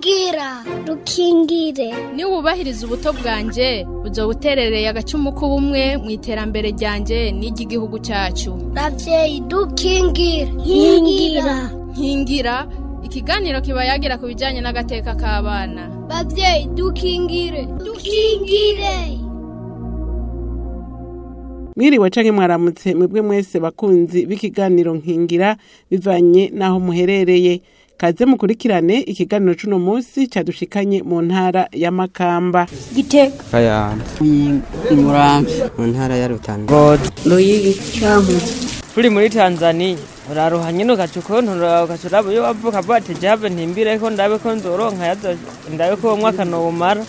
rukingira rukingire niba wubahiriza ubuto bwanjye uzo buterereye agacumu k'ubumwe mu iterambere ryanjye n'iry'igihugu cyacu ravyeyi dukingire nkingira nkingira ikiganiro kiba yagira ku bijyanye n'agateka k'abana bavyeyi dukingire dukingire mwiriwe canke mwaramutse mwebwe mwese bakunzi b'ikiganiro nkingira bivanye n'aho muherereye kaze mukurikirane ikiganiro c'uno musi cadushikanye mu ntara ya makamba gitega Kayanza imurambi mu ntara ya Rutana ngozi ruyigi cankuzo turi muri tanzania uraruha nyine ugaca ukontora ugaca uraba iyo wavuka bati jave ntimbire ko ndabe ko nzoronka yazo ndabe ko uwo mwaka nowumara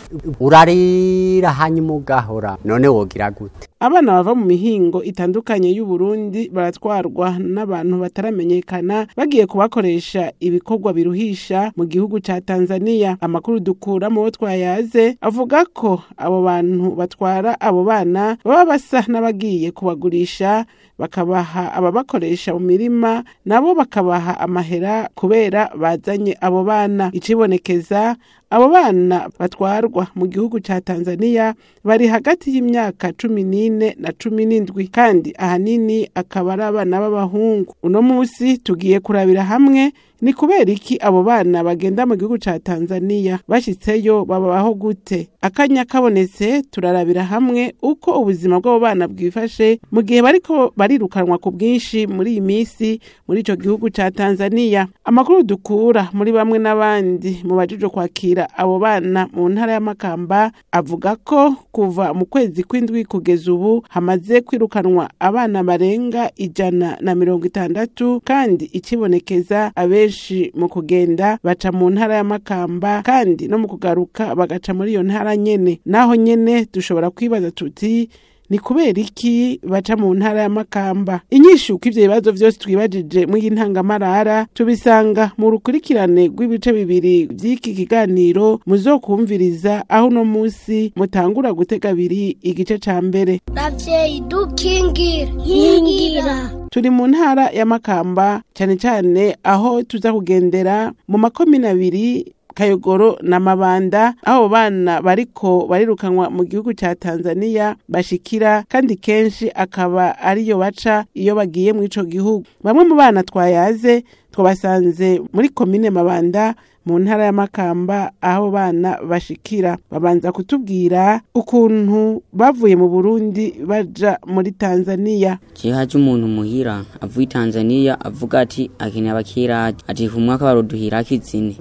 urarira hanyuma ugahora none wogira gute abana bava mu mihingo itandukanye y'uburundi baratwarwa n'abantu bataramenyekana bagiye kubakoresha ibikorwa biruhisha mu gihugu ca tanzania amakuru dukura mu bo twayaze avuga ko abo bantu batwara abo bana baba basa n'abagiye kubagurisha bakabaha ababakoresha mu mirima nabo bakabaha amahera kubera bazanye abo bana icibonekeza abo bana batwarwa mu gihugu ca tanzania bari hagati y'imyaka cumi n'ine na cumi n'indwi kandi ahanini akaba ari abana b'abahungu uno musi tugiye kurabira hamwe ni kubera iki abo bana bagenda mu gihugu ca tanzania bashitseyo babaho gute akanya kabonetse turarabira hamwe uko ubuzima bw'abo bana bwifashe mu gihe bariko barirukanwa ku bwinshi muri iyi minsi muri ico gihugu ca tanzania amakuru dukura muri bamwe n'abandi mu bajejwe kwakira abo bana mu ntara y'amakamba avuga ko kuva mu kwezi kw'indwi kugeza ubu hamaze kwirukanwa abana barenga ijana na mirongo itandatu kandi ikibonekeza abenshi mu kugenda baca mu ntara y'amakamba kandi no mu kugaruka bagaca muri iyo ntara nyene naho nyene dushobora kwibaza tuti ni kubera iki baca mu ntara ya makamba inyishu ko ivyo bibazo vyose twibajije mw'iyi ntangamarara tubisanga mu rukurikirane rw'ibice bibiri vy'iki kiganiro muzokumviriza aho uno musi mutangura gutega abiri igice ca mbere ravyeyi dukingire nkingira turi mu ntara ya makamba cane cane aho tuza kugendera mu makomine abiri kayogoro na mabanda aho bana bariko barirukanwa mu gihugu ca tanzania bashikira kandi kenshi akaba ariyo baca iyo bagiye mu ico gihugu bamwe mu bana twayaze twabasanze muri komine mabanda mu ntara ya makamba aho bana bashikira babanza kutubwira ukuntu bavuye mu burundi baja muri tanzania je haje umuntu muhira avuye Tanzania avuga ati akeneye abakiraje ati ku mwaka baruduhira kizine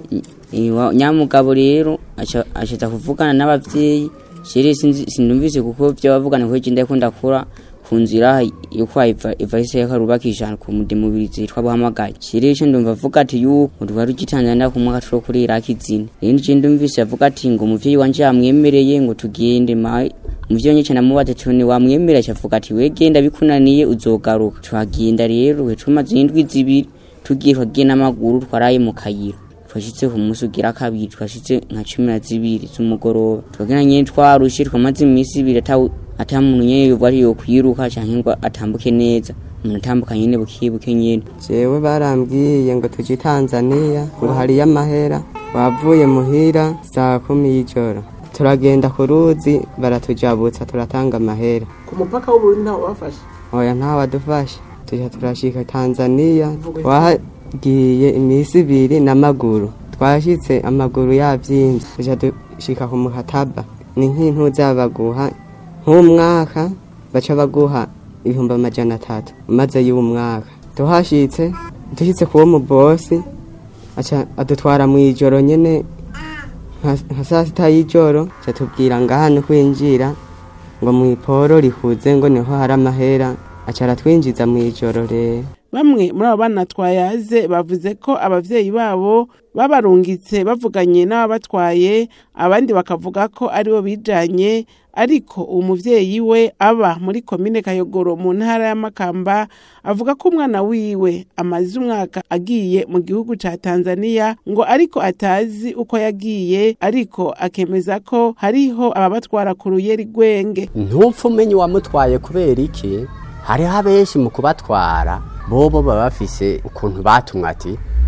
nyamugabo rero acaza kuvugana n'abavyeyi jere sinumvise kuko vyo bavugana kweje ndako ndakora ku nzira yuko ivahise yakarubakisha ku mudemubirizi yitwa buhamagaye jere ico ndumva avuga ati yuko twari ugitanzania ku mwaka turo kuri iraki zine rero je ndumvise avuga ati ngo umuvyeyi wanje yamwemereye ngo tugende ma muvyo nyece namubaza tuni wamwemerera acavuga ati wegenda bikunaniye uzogaruka tuhagenda rero we tumaze indwi zibiri tugiye twagiye n'amaguru twaraye mu kayira twashitse ku munsi ugira kabiri twashitse nka cumi na zibiri z'umugoroba twagenda nyene twarushe twamaze iminsi ibiri ata muntu nyene yovuga ati yokwiruka canke ngo atambuke neza umuntu atambuka nyene bukibuke nyene jewe barambwiye ngo tuje Tanzania ngo hariyo amahera wavuye muhira saa kumi y'ijoro turagenda ku ruzi baratujabutsa turatanga amahera ku mupaka w'uburundi ntawo bafashe oya ntawe wadufashe tuja turashika Tanzania twagiye iminsi ibiri n'amaguru twashitse amaguru yavyimvye tuja dushika ku mukataba ni nk'intu zabaguha nk'umwaka baca baguha ibihumbi amajana atatu umaze y'umwaka tuhashitse dushitse kuwo mubosi aca adutwara mw'ijoro nyene nka saa sita y'ijoro catubwira ngaha ni kwinjira ngo mw'iporo rihuze ngo niho hari amahera aca aratwinjiza mw'ijoro rero bamwe muri abo bana twayaze bavuze ko abavyeyi babo babarungitse bavuganye n'ababatwaye abandi bakavuga ko aribo bijanye ariko uwo muvyeyi we aba muri komine kayogoro mu ntara ya makamba avuga ko umwana wiwe amaze umwaka agiye mu gihugu ca tanzania ngo ariko atazi uko yagiye ariko akemeza ko hariho ababatwara ku ruyeri rwenge ntupfa umenya uwamutwaye kubera iki hariho abenshi mu kubatwara bobo baba bafise ukuntu batumwa ati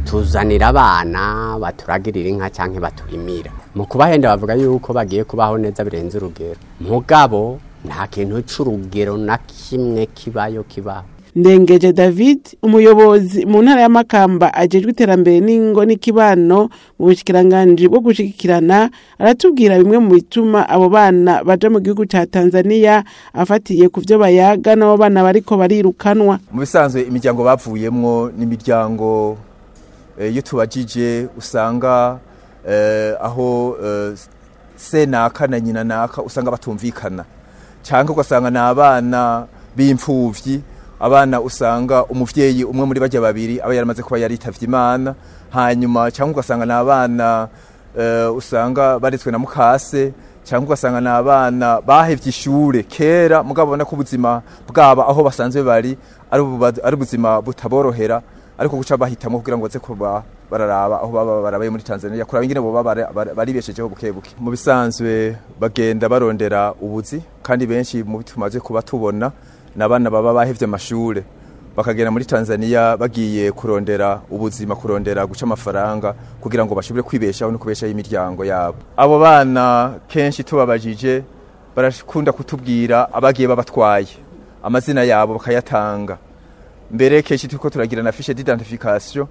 tuzanira abana baturagirira inka cyangwa baturimira mu kubahenda bavuga yuko bagiye kubaho neza birenze urugero mugabo nta kintu c'urugero na kimwe kibayo kibaho ndengeje david umuyobozi mu ntara y'amakamba ajejwe iterambere n'ingo n'ikibano mu bushikiranganji bwo gushigikirana aratubwira bimwe mu bituma abo bana baja mu gihugu ca tanzania afatiye ku vyo bayaga n'abo bana bariko barirukanwa mu bisanzwe imiryango bavuyemwo n'imiryango eh, iyo tubajije usanga eh, aho eh, se naka na nyina naka usanga batumvikana cyangwa ugasanga ni abana b'imfuvyi abana usanga umuvyeyi umwe muri bajya babiri aba yaramaze kuba yaritavye imana hanyuma cyangwa ugasanga ni abana eh, usanga baretswe na mukase cyangwa ugasanga ni abana bahevye ishure kera mugabo ubona ko ubuzima bwabo aho basanzwe bari ari ububa- ari ubuzima butaborohera ariko guca bahitamwo kugira ngo baze kuba bararaba aho baba barabaye muri Tanzania kuraba ingene boba bara- bara- baribeshejeho buke buke mu bisanzwe bagenda barondera ubuzi kandi benshi mu tumaze kuba tubona n'abana baba bahevye amashure bakagenda muri Tanzania bagiye kurondera ubuzima kurondera guca amafaranga kugira ngo bashobore kwibeshaho no kubeshaho imiryango yabo abo bana kenshi tubabajije barakunda kutubwira abagiye babatwaye amazina yabo bakayatanga mbere kenshi turiko turagira na fiche d'identification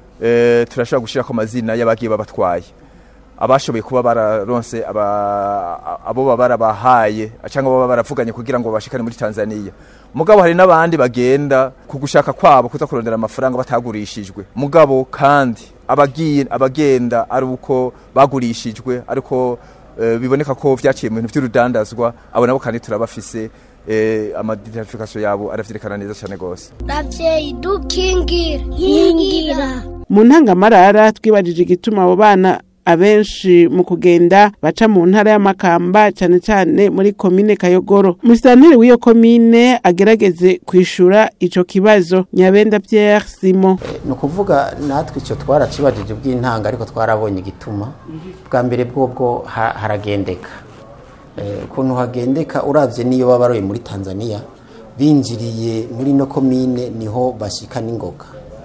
eh, turashobora gushirako amazina y'abagiye babatwaye abashoboye kuba bararonse aba- abo baba barabahaye cyangwa baba baravuganye kugira ngo bashikane muri Tanzania mugabo hari n'abandi bagenda ku gushaka kwabo kuza kurondera amafaranga batagurishijwe mugabo kandi abagiye abagenda ari uko bagurishijwe ariko eh, biboneka ko vyaciye mu bintu vy'urudandazwa abo nabo kandi turabafise eh, amadentification yabo aravyerekana neza cyane gose ravyeyi dukingire nkingira mu ntangamarara twibajije igituma abo bana abenshi mu kugenda baca mu ntara y'amakamba cyane cyane muri komine kayogoro musitanteri w'iyo komine agerageze kwishura ico kibazo nyabenda pierre simon ni ukuvuga natwe icyo twaracibajije bw'intanga ariko twarabonye igituma bwa mbere bwobwo ha- haragendeka Eh, ukuntu hagendeka urabye n'iyo baba baroye muri tanzania binjiriye muri no komine niho bashika n'ingoga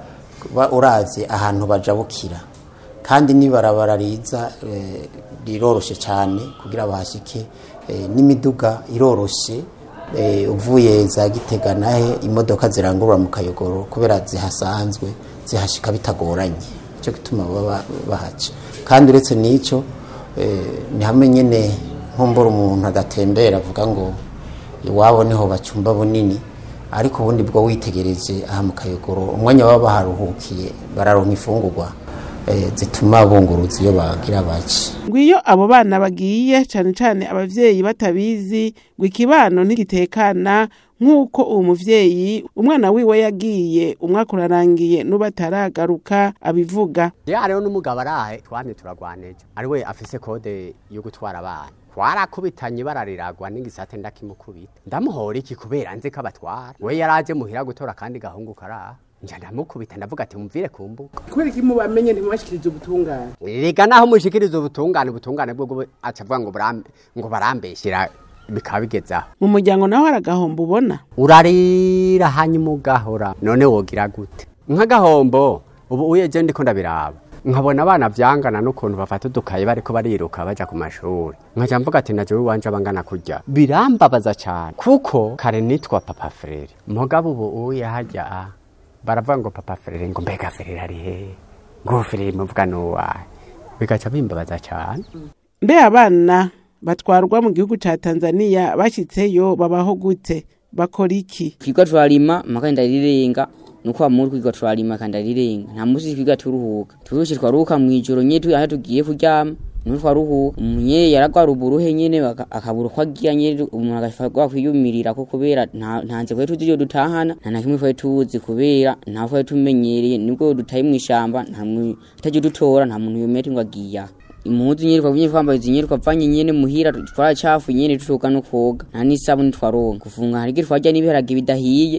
Ba- uravye ahantu bajabukira kandi n'ibarabara riza eh, riroroshe cyane kugira bahashike eh, n'imiduga iroroshe eh, uvuye za gitega nahe imodoka zirangurura mu kayogoro kubera zihasanzwe zihashika bitagoranye icyo gituma baba bahaca kandi uretse n'icyo eh, ni hamwe nyine nkumbura umuntu agatembera avuga ngo iwabo niho bacumba bunini ariko ubundi bwo witegereje aha mu kayogoro umwanya baba baharuhukiye bararonka imfungurwa eh, zituma bunguruza iyo bagira baci ngwiyo abo bana bagiye cyane cyane abavyeyi batabizi ngo ikibano ntigitekana nk'uko uwo muvyeyi umwana wiwe yagiye umwaka urarangiye n'ubu ataragaruka abivuga ya rero n'umugabo arahe twamye turagwaneje ari we afise kode yo gutwara abana twarakubitanye barariragwa n'igisate ndakimukubita ndamuhora iki kubera nzi ko abatwara we yaraje muhira gutora kandi gahungu karaha nja ndamukubita ndavuga ati mumvire ku mbuga kubera iki mubamenye ntimubashikirize ubutungane rega naho mushikiriza ubutungane ubutungane bwo bwo aca avuga ngo burambe ngo barambeshyira bikaba bigezaho mu muryango naho hari agahombo ubona urarira hanyuma ugahora none wogira gute nk'agahombo ubu uyeje ndiko ndabiraba nkabona abana vyangana n'ukuntu bafata udukaye bariko bariruka baja ku mashuri nkaja mvuga ati naje wiwanje abangana kurya birambabaza cane kuko kare nitwa papa frere mugabo ubu uye harya a baravuga ngo papa frere ngo mbega frere ari hehe ngo frere muvuga nuwahe bigaca bimbabaza cane mbe abana batwarwa mu gihugu ca tanzania bashyitseyo babaho gute bakora iki twiga turarima maka ndarirenga nuko amuri kwiga turarima kandi ndarirenga nta musi twiga turuhuka turushi twaruhuka mwijoro nye tu aho tugiye kuryama niho twaruhuka umunye yaragwara uburuhe nyene baka- akabura uko agira nyene umuntu agafatwa kwiyumirira ko kubera nta nta nze twari tuzi iyo dutahana nta na kimwe twari tuzi kubera nta twari tumenyereye nibwo dutaye mw'ishamba nta muntu utaje dutora nta muntu yomera ngo agiye aha impuzu nyene twabunye twambaye izinyene twavanye nyene muhira twaracafu nyene tutoga no koga nta n'isabuni twaronka kufunga hari igihe twarya n'ibiharage bidahiye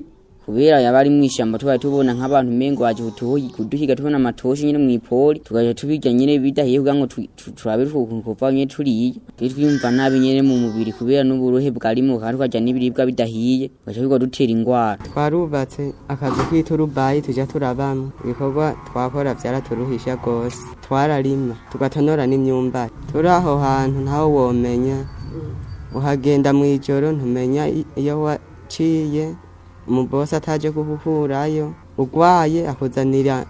kubera yaba ari mw'ishamba tubaye tubona nk'abantu umengo waje kutuhi- kuduhiga tubona amatoshi nyene mw'ipoli tugaca tubirya nyene bidahiye kugira ngo tu- tu- turabe ukuntu kuva nyene turiye twe twiyumva nabi nyene mu mubiri kubera n'uburuhe bwarimo kandi tukarya n'ibiribwa bidahiye tugaca bigwa dutera ingwara twarubatse akazu k'iturubayi tujya turabamo ibikorwa twakora byaraturuhisha rwose twararima tugatonora n'imyumbati turi aho hantu ntawe womenya uhagenda mu ijoro ntumenya i- iyo waciye umubosi ataje kuhukurayo urwaye akuzanira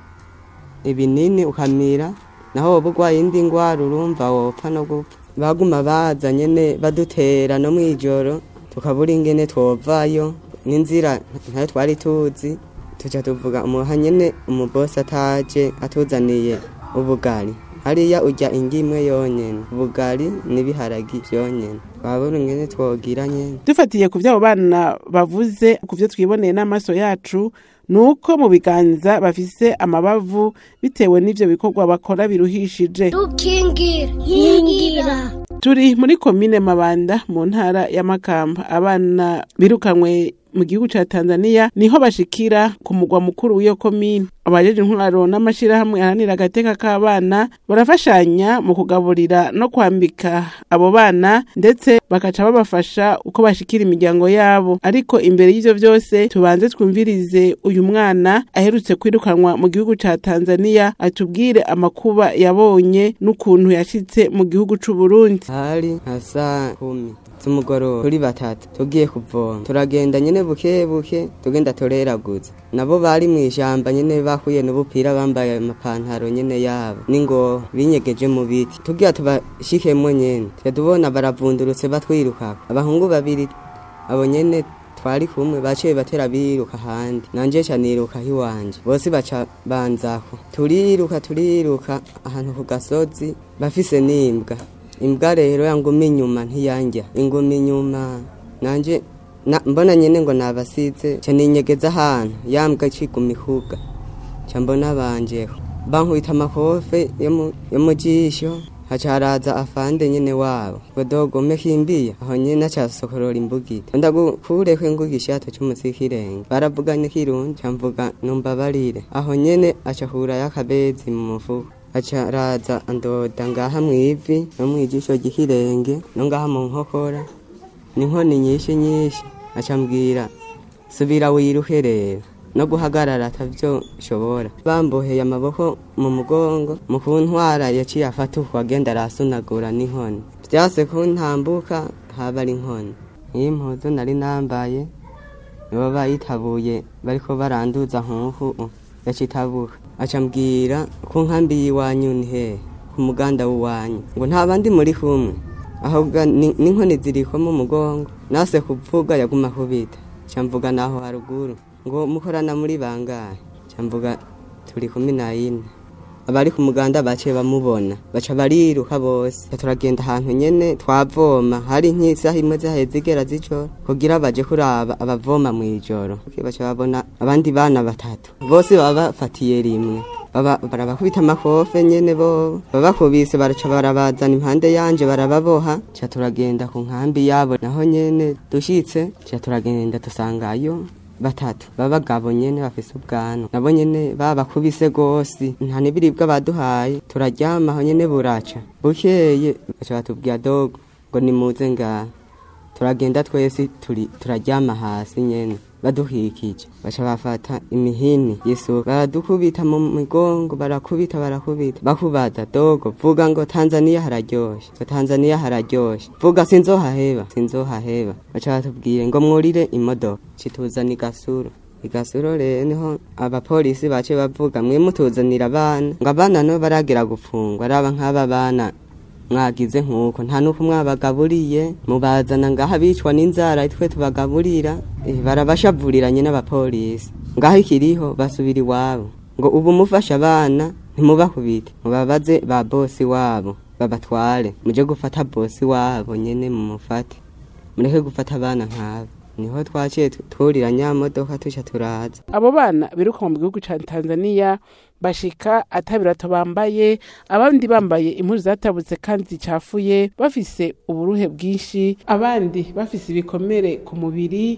ibinini ukamira naho woba urwaye indi ndwara urumva wopfa no gupfa baguma baza nyene badutera no mw'ijoro tukabura ingene twovayo n'inzira ntayo twari tuzi tuca tuvuga umuha nyene umubosi ataje atuzaniye ubugari hariya urya ingimwe yonyene ubugari n'ibiharagi vyonyene twabura ingene twogira nyene dufatiye ku vy'abo bana bavuze ku vyo twiboneye n'amaso yacu ni uko mu biganza bafise amabavu bitewe n'ivyo bikorwa bakora biruhishije dukingira nkingira turi muri komine mabanda mu ntara ya makamba abana birukanywe mu gihugu ca tanzania niho bashikira ku mugwa mukuru w'iyo komine abajeje intwaro n'amashirahamwe ahanira agateka k'abana barafashanya mu kugaburira no kwambika abo bana ndetse bakaca babafasha uko bashikira imiryango yabo ariko imbere y'ivyo vyose tubanze twumvirize uyu mwana aherutse kwirukanwa mu gihugu ca tanzania atubwire amakuba yabonye n'ukuntu yashitse mu gihugu c'uburundi hari nka saa kumi z'umugoroba turi batatu tugiye kuvoma turagenda nyene buke buke tugenda tureraguza nabo bari mu ijamba nyene bahuye n'ubupira bambaye amapantaro nyene yabo n'ingoho binyegeje mu biti tugira tubashikemwo nyene tuya tubona baravundurutse batwirukako abahungu babiri abo nyene twari kumwe baciye batera biruka ahandi nanje ca niruka hiwanje bose baca banzako turiruka turiruka ahantu ku gasozi bafise n'imbwa imbwa rero yanguma inyuma ntiyanja inguma inyuma nanje na, mbona nyene ngo nabasize ca ninyegeza ahantu yambwa ciguma ihuga ca mbona banjeho bankubita amakofe yo mu- yo mu jisho haca haraza afande nyene wabo ngo dogome kimbiya aho nyene acasokorora imbugita ndagukureko ingugisha yato c'umusikirenge baravuganye kirundi ca mvuga numbabarire aho nyene aca hurayo akabezi mu mufuko aca araza andoda ngaha mw'ivi no mw'ijisho ry'ikirenge no ngaha mu nkokora n'inkoni nyinshi nyinshi aca mbwira subira wiruke rero no guhagarara atavyo shobora bamboheye amaboko mu mugongo mu kuntwara yaciye afata uko agenda arasunagura n'inkoni vyase kuntambuka haba ari inkoni iyi mpuzu nari nambaye nibo bayitabuye bariko baranduza nkuku yacitabuka aca mbwira ku nkambi y'iwanyu ni hehe ku muganda w'iwanyu ngo nta bandi muri kumwe ahubwo ni- n'inkoni ziriko mu mugongo nase kuvuga yaguma kubita ca mvuga naho haruguru ngo mukorana muri bangahe ca mvuga turi kumi na yine abari ku muganda baciye bamubona baca bariruka bose Ca turagenda ahantu nyene twavoma hari nk'isaha imwe zahaye zigera z'ijoro kugira baje kuraba abavoma mw'ijoro baca babona abandi bana batatu bose baba bafatiye rimwe baba barabakubita amakofe nyene bo babakubise baraca barabazana impande yanje barababoha ca turagenda ku nkambi yabo naho nyene dushitse ca turagenda dusangayo batatu babagabo nyene bafise ubwanwa nabo nyene babakubise gose nta n'ibiribwa baduhaye turaryama aho nyene buraca bukeye baca batubwira dogo ngo nimuze ngaha turagenda twese turi turaryama hasi nyene baduhikije baca bafata imihini y'isuka baradukubita mu migongo barakubita barakubita bakubaza dogo vuga ngo tanzaniya hararyoshe ngo tanzaniya hararyoshe vuga sinzohaheba sinzohaheba baca batubwire ngo mwurire imodoka cituzana igasuro igasuro rero niho abapolisi bace bavuga mwe mutuzanira abana ngo abana no baragera gupfungwa araba nk'aba bana mwagize nk'uko nta n'uko mwabagaburiye mubazana ngaha bicwa n'inzara twe tubagaburira eh, barabashavuriranye n'abapolisi ngaho ikiriho basubira iwabo ngo ubu mufasha abana ntimubakubite mubabaze ba bosi wabo babatware muje gufata bosi wabo nyene mumufate mureke gufata abana nk'abo niho twaciye tu- turira nyamodoka tuca turaza abo bana biruka mu gihugu ca tanzania bashika atabirato bambaye abandi bambaye impuzu zatabutse kandi zicafuye bafise uburuhe bwinshi abandi bafise ibikomere ku mubiri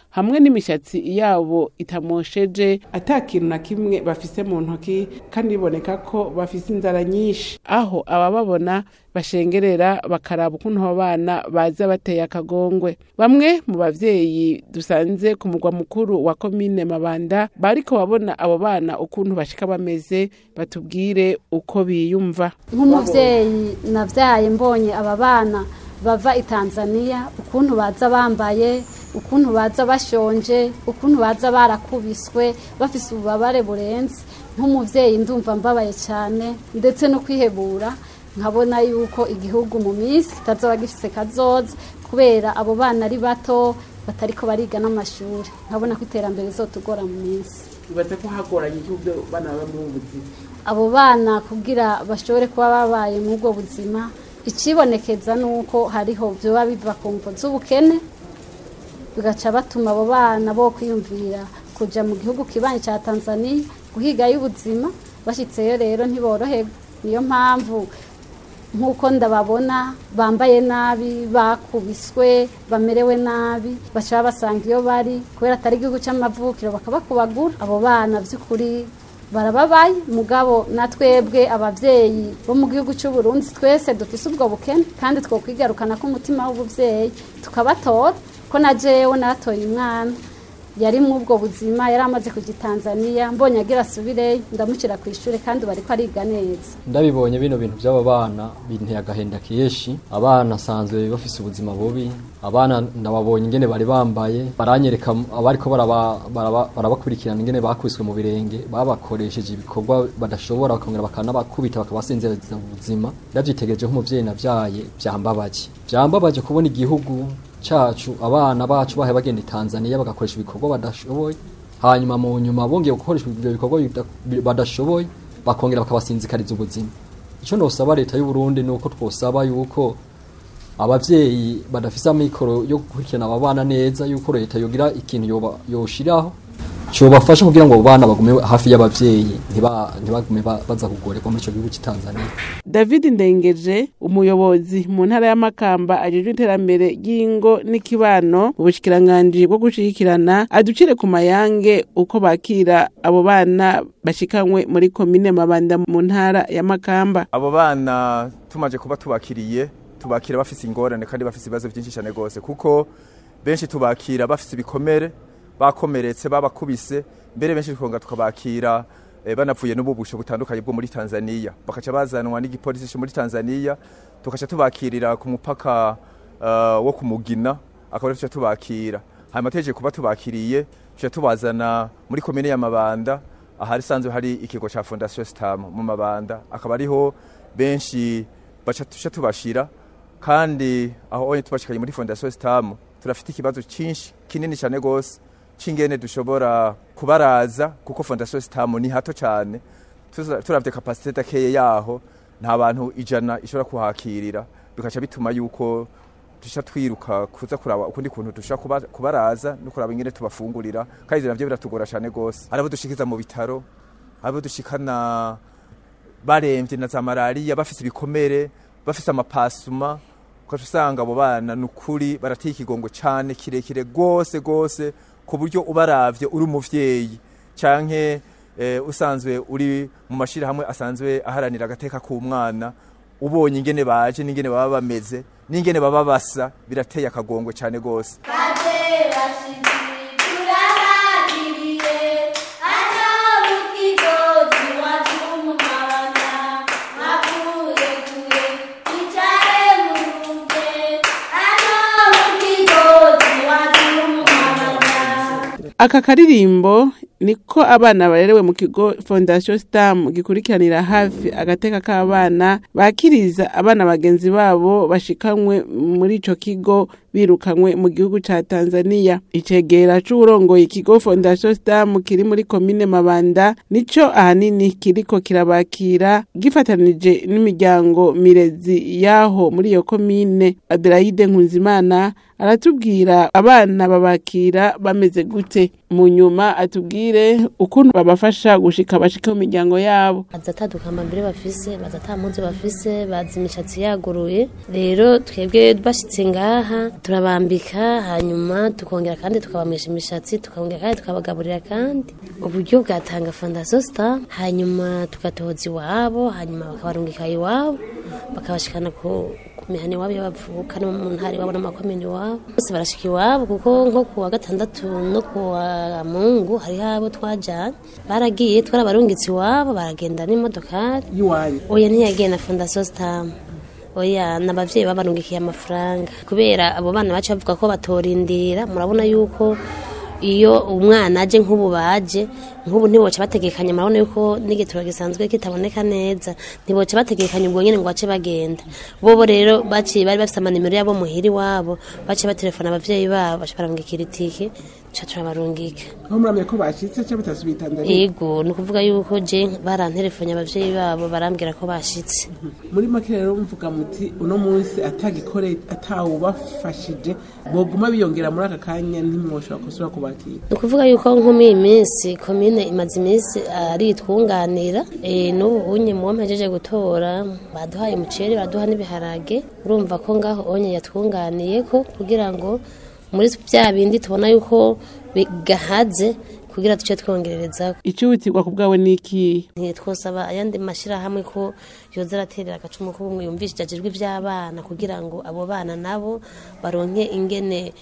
hamwe n'imishatsi yabo itamosheje ata kintu na kimwe bafise mu ntoki kandi biboneka ko bafise inzara nyinshi aho abababona bashengerera bakaraba ukuntu abo bana baza bateye akagongwe bamwe mu bavyeyi dusanze ku mugwa mukuru wa komine mabanda bariko babona abo bana ukuntu bashika bameze batubwire uko biyumva nk'umuvyeyi navyaye mbonye aba bana bava i tanzania ukuntu baza bambaye ukuntu baza bashonje ukuntu baza barakubiswe bafise ububabare burenze nk'umuvyeyi ndumva mbabaye cyane ndetse no kwihebura nkabona yuko igihugu mu minsi kitazoba gifise kazoza kubera abo bana ari bato batariko bariga n'amashuri nkabona ko iterambere rizotugora mu minsi bibaza ko hagoranye igihugu bana baba mu buzima abo bana kugira bashobore kuba babaye mu ubwo buzima ikibonekeza ni uko hariho byoba biva ku mvo z'ubukene bigaca batuma abo bana bo kwiyumvira kuja mu gihugu kibanyi cya tanzania guhigayo ubuzima bashyitseyo rero ntiboroherwa niyo mpamvu nk'uko ndababona bambaye nabi bakubiswe bamerewe nabi baca basanga iyo bari kubera atari igihugu cy'amavukiro bakabakubagura abo bana by'ukuri barababaye mugabo na twebwe ababyeyi bo mu gihugu cy'u Burundi twese dufise ubwo bukene kandi twokwigarukana ko umutima w'ubuvyeyi tukabatora ko na jewe natoye umwana yari mu ubwo buzima yari amaze kujya i Tanzania mbonye agira asubireyo ndamushyira ku ishuri kandi bari ko ariga neza ndabibonye bino bintu by'aba bana binteye agahenda kenshi abana asanzwe bafise ubuzima bubi abana ndababonye ingene bari bambaye baranyereka abariko barabakurikirana ingene bakubiswe mu birenge babakoresheje ibikorwa badashobora bakongera bakanabakubita bakabasinziriza ubuzima ndavyitegereje nk'umuvyeyi navyaye vyambabaje vyambabaje kubona igihugu cacu abana bacu bahe bagenda i Tanzania bagakoresha ibikorwa badashoboye hanyuma mu nyuma bongeye gukoresha ibyo bikorwa badashoboye bakongera bakabasinzikariza ubuzima icyo nosaba leta y'u Burundi nuko twosaba yuko abavyeyi badafise amikoro yo gukurikirana aba bana neza yuko leta yogira ikintu yoshiraho cyobafasha kugira ngo abo bana bagume hafi y'abavyeyi ntibagume baza kugorerwa muri ico gihugu cy'Tanzania David Ndengeje umuyobozi mu ntara y'Amakamba ajejwe iterambere ry'ingo n'ikibano mu bushikiranganje bwo gushigikirana aducire ku mayange uko bakira abo bana bashikanywe muri komine Mabanda mu ntara y'Amakamba abo bana tumaje kuba tubakiriye tubakira bafise ingorane kandi bafise ibibazo byinshi cyane gose kuko benshi tubakira bafise ibikomere bakomeretse babakubise mbere benshi twonga tukabakira e, banavuye n'ububusho butandukanye bwo muri Tanzania bakaca bazanwa n'igipolisi cyo muri Tanzania tukaca tubakirira ku mupaka uh, wo kumugina akaba tuca tubakira hanyuma teje kuba tubakiriye tuca tubazana muri komine ya Mabanda ahari sanzwe hari ikigo ca Fondation Stam mu Mabanda akaba ariho benshi baca tuca tubashira kandi aho onye tubashikanye muri Fondation Stam turafite ikibazo cinshi kinini cyane gose cingene dushobora kubaraza kuko fondation sitamu ni hato cyane turavye kapasite dakeye yaho nta bantu ijana ishobora kuhakirira bikaca bituma yuko dusha twiruka kuza kuraba ukundi kuntu dusha kubaraza no kuraba ingene tubafungurira kandi ivyo navyo biratugora cyane gose hari abo dushikiza mu bitaro abo dushikana baremvye na za malariya bafise ibikomere bafise amapasuma ukaca usanga abo bana ni ukuri barateye ikigongo cyane kirekire gose gose ku buryo ubaravye uri umuvyeyi canke eh, usanzwe uri mu mashirahamwe asanzwe aharanira agateka k'umwana ubonye ingene baje n'ingene baba bameze n'ingene baba basa birateye akagongwe cyane gose aka karirimbo niko abana barerewe mu kigo fondation stam gikurikiranira hafi agateka k'abana bakiriza abana bagenzi babo bashikanywe muri ico kigo birukanywe mu gihugu ca Tanzania icegera c'urongoye ikigo fondation stam kiri muri komine Mabanda nico ahanini kiriko kirabakira gifatanije n'imiryango mirezi yaho muri iyo komine Adelaide Nkunzimana aratubwira abana babakira bameze gute mu nyuma atubwire ukuntu babafasha gushika bashika mu miryango yabo baza atadukamba mbere bafise baza atamuzi bafise bazi imishatsi yaguruye rero twebwe bashitse ngaha turabambika hanyuma tukongera kandi tukabamisha imishatsi tukongera kandi tukabagaburira kandi uburyo bwatanga fondasiyo sita hanyuma tugatoza iwabo hanyuma bakabarungika iwabo bakabashikana ku ku mihana iwabo iyo bavuka no mu ntara iwabo n'amakomini iwabo bose barashika iwabo kuko nko ku wa gatandatu no ku wa mungu hariho abo twajanye baragiye twarabarungitse iwabo baragenda n'imodokari y'iwanyu oya ntiyagiye na fondasiyo sitamu oya ni abavyeyi babarungikiye amafaranga kubera abo bana baca bavuga ko batorindira murabona yuko iyo umwana aje nk'ubu baje nk'ubu ntiboca bategekanya murabona yuko n'igitoro gisanzwe kitaboneka neza ntiboca bategekanya ubwo nyene ngo bace bagenda bobo rero baciye bari bafise amanimero yabo muhira iwabo baciye baterefona abavyeyi babo baca barungikira itike ca turabarungika aho muramye ko bashitse cyangwa batasubiye Tanzania ego ni ukuvuga yuko je baranterefonye abavyeyi babo barambwira ko bashitse muri make rero mvuga muti uno munsi atagikore atawubafashije boguma biyongera muri aka kanya ntimwoshobora kusubira kubakira ni ukuvuga yuko nko muri iyi minsi komine imaze iminsi ari itwunganira eh, n'ubu unye muwo mpejeje gutora baduhaye umuceri baduha n'ibiharage urumva ko ngaho onye yatwunganiye ko kugira ngo muri bya bindi tubona yuko bigahaze kugira duce twongerereza icihutirwa ku bwawe niki ntitwosaba ayandi mashyirahamwe ko yoza araterera agacumu k'ubumwe yumvishije ajejwe iby'abana kugira ngo abo bana nabo baronke ingene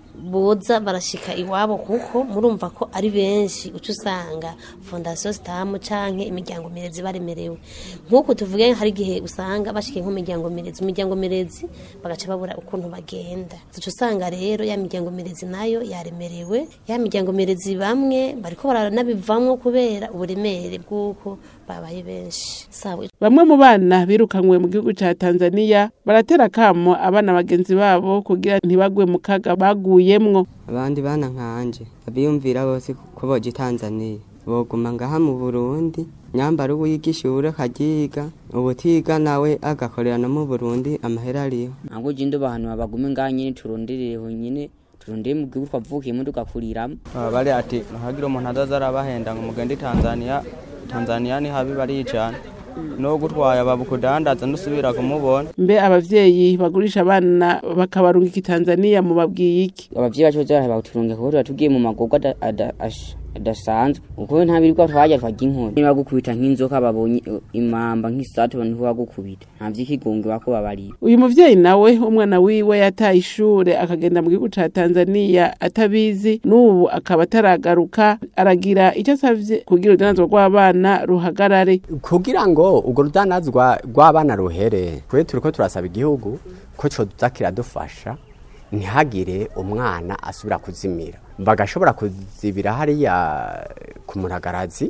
boza barashika iwabo kuko murumva ko ari benshi uca usanga fondasiyo sitamu canke imiryango mirezi baremerewe nk'uku tuvuge hari igihe usanga bashikiye nk'imiryango mirezi imiryango mirezi bagaca babura ukuntu bagenda uca usanga rero ya miryango mirezi nayo yaremerewe ya miryango mirezi bamwe bariko baranabivamwo kubera uburemere bw'uko babaye benshi sawa bamwe mu bana birukanywe mu gihugu ca Tanzania baratera kamo abana bagenzi babo kugira ntibagwe mu kaga baguyemwo abandi bana nkanje abiyumvira bose ko boje Tanzania boguma ngaha mu Burundi nyambara uwiga ishure akagiga ubutiga nawe agakorera no mu Burundi amahera ariho ntabwo ugenda abantu babagume ngaha nyine turondereho nyine turondeye mu gihugu twavukiyemo tugakuriramo bari ati ntihagire umuntu azaza arabahenda ngo mugende Tanzania Tanzania ni habi baricana no gutwaya babukudandaza nusubira kumubona mbe abavyeyi bagurisha abana bakabarungika i Tanzania mu babwiye iki abavyeyi bacu baza baturunga kuko tuba tugiye mu magorwa ada- ada- ash- adasanzwe kuko nta birirwa twajya twarya inkoni niba bagukubita nk'inzoka babonye uh, imamba nk'isatu niho bagukubita nta vy'ikigunge bako babarira uyu muvyeyi nawe umwana wiwe yataye ishure akagenda mu gihugu ca Tanzania atabizi n'ubu akaba ataragaruka aragira icyo asavye kugira urudanazwa rw'abana ruhagarare kugira ngo urwo rudanazwa rw'abana ruhere twe turiko turasaba igihugu ko coza kiradufasha ntihagire umwana asubira kuzimira bagashobora kuzibira hariya ku muragarazi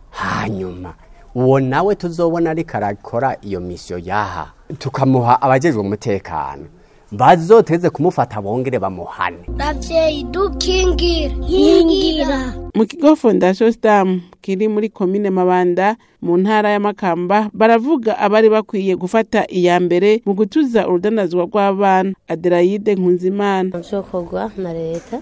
hanyuma uwo nawe tuzobona ariko arakora iyo misiyo yaha tukamuha abajejwe umutekano bazoteze kumufata bongere bamuhane ravyeyi dukingire nkingira mu kigo fondation stam kiri muri komine mabanda mu ntara ya makamba baravuga abari bakwiye gufata iya mbere mu gutuza urudanazwa rw'abana adelaide nkunzimana vyokorwa na leta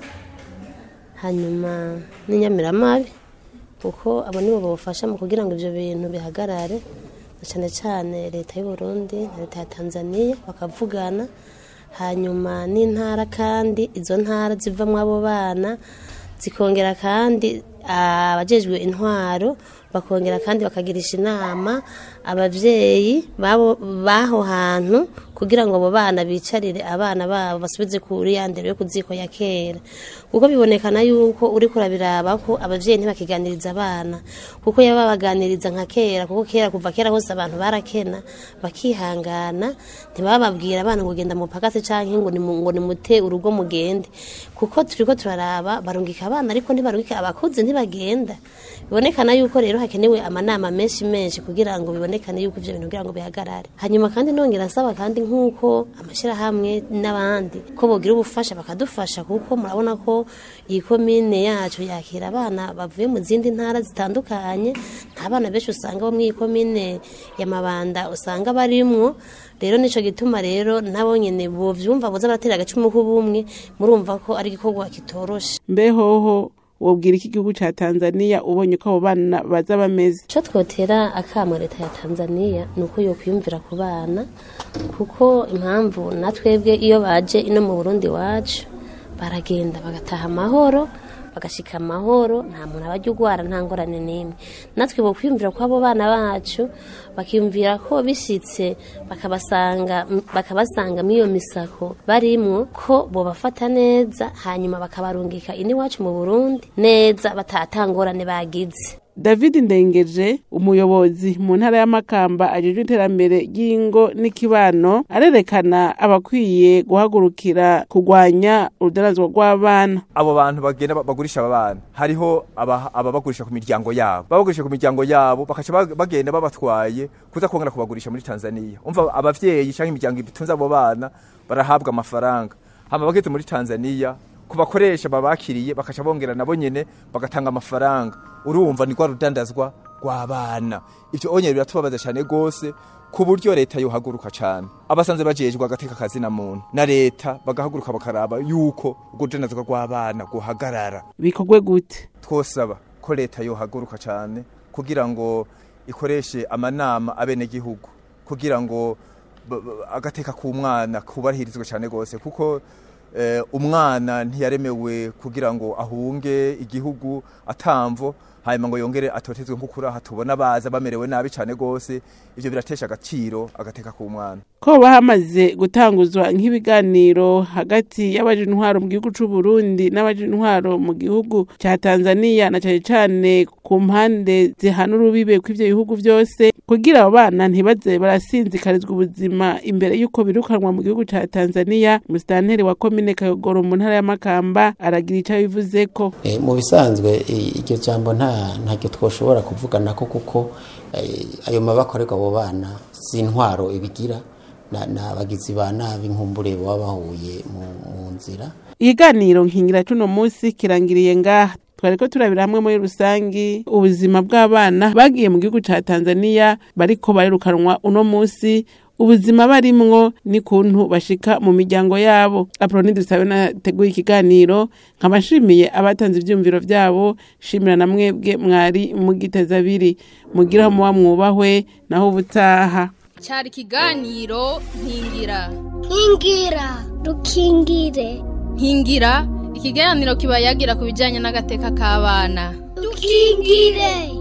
hanyuma n'inyamiramabi kuko abo nibo bawufasha mu kugira ngo ivyo bintu bihagarare na cane cane leta y'u Burundi na leta ya Tanzania bakavugana hanyuma n'intara kandi izo ntara zivamwo abo bana zikongera kandi abajejwe intwaro bakongera kandi bakagirisha inama abavyeyi babo baho hantu kugira ngo abo bana bicarire abana babo basubize kuri ya ndero yo kuziko ya kera kuko bibonekana yuko uri kurabiraba ko abavyeyi ntibakiganiriza abana kuko yaba babaganiriza nka kera kuko kera kuva kera hose abantu barakena bakihangana ntibababwira abana ngo genda mupakase canke ngo nimu- ngo nimute urugo mugende kuko turiko turaraba barungika abana ariko ntibarungika abakuze ntibagenda bibonekana yuko rero hakenewe amanama menshi menshi kugira ngo bibonekane yuko ivyo bintu kugira ngo bihagarare hanyuma kandi nongera nsaba kandi nk'uko amashyirahamwe n'abandi ko bogira ubufasha bakadufasha kuko murabona ko iyi komine yacu yakira abana bavuye mu zindi ntara zitandukanye nta bana benshi usanga bo muri iyi komine ya mabanda usanga barimwo rero nico gituma rero nabo nyene bovyumva boza baratera agacumu k'ubumwe murumva ko ari igikorwa kitoroshe mbehoho wobwira iki gihugu ca tanzaniya ubonye ko abo bana baza bameze icyo twotera akamo leta ya tanzania ni uko yo kwiyumvira ku bana kuko impamvu na twebwe iyo baje ino mu burundi wacu baragenda bagataha amahoro bagashika amahoro nta muntu aba ajya urwara nta ngorane n'imwe natwe bo kwiyumvira ko abo bana bacu bakiyumvira ko bishyitse bakabasanga bakabasanga muri iyo misako barimwo ko bobafata neza hanyuma bakabarungika iwacu mu burundi neza batatangorane bagize david ndengeje umuyobozi mu ntara y'amakamba ajejwe iterambere ry'ingo n'ikibano arerekana abakwiye guhagurukira kurwanya urudanazwa rw'abana abo bantu bagenda ba- bagurisha aba bana hariho aba- ababagurisha ku miryango yabo babagurisha ku miryango yabo bakaca bag- bagenda babatwaye kuza kongera kubagurisha muri tanzania umva abavyeyi canke imiryango itunze abo bana barahabwa amafaranga hama bageze muri tanzania ku bakoresha babakiriye bakaca bongera nabo nyene bagatanga amafaranga urumva ni rwa rudandazwa rw'abana ivyo onyene biratubabaza cane gose ku buryo leta yohaguruka cane abasanze bajejwe agateka akazi na muntu na leta bagahaguruka bakaraba yuko urwo rudandazwa rw'abana guhagarara bikorwe gute twosaba ko leta yohaguruka cane kugira ngo ikoreshe amanama abenegihugu kugira ngo b- b- agateka k'umwana kubahirizwe cane gose kuko eh, umwana ntiyaremewe kugira ngo ahunge igihugu atamvo hanyuma ngo yongere atotezwe nk'ukuri aha tubona baza bamerewe nabi cane gose ivyo biratesha agaciro agateka k'umwana ko haba hamaze gutanguzwa nk'ibiganiro hagati y'abaje intwaro mu gihugu c'u Burundi n'abaje intwaro mu gihugu ca Tanzania na cane cane ku mpande zihana urubibe kw'ivyo bihugu vyose kugira abo bana ntibaze barasinzikarizwa ubuzima imbere y'uko birukanwa mu gihugu ca Tanzania musitanteri wa komine Kayogoro mu ntara y'Amakamba aragira ico abivuzeko Eh, mu bisanzwe eh, iryo jambo nta ntacyo twoshobora kuvugana ko kuko eh, ayo mabakorerwa abo bana si intwaro ibigira na- n'abagizi ba nabi nkumbure baba bahuye mu mu nzira ikiganiro nkingira cuno musi kirangiriye ngaha twariko turabira hamwe muri rusangi ubuzima bw'abana bagiye mu gihugu ca Tanzania bariko barirukanwa uno musi ubuzima barimwo ni kuntu bashika mu miryango yabo aproni dusabe nateguye ikiganiro nkabashimiye abatanze ivyumviro vyabo shimira na mwebwe mwari mugiteza abiri mugiraho muba mwubahwe naho ubutaha cyari ikiganiro nkingira nkingira dukingire nkingira ikiganiro kiba yagira ku bijyanye n'agateka k'abana dukingire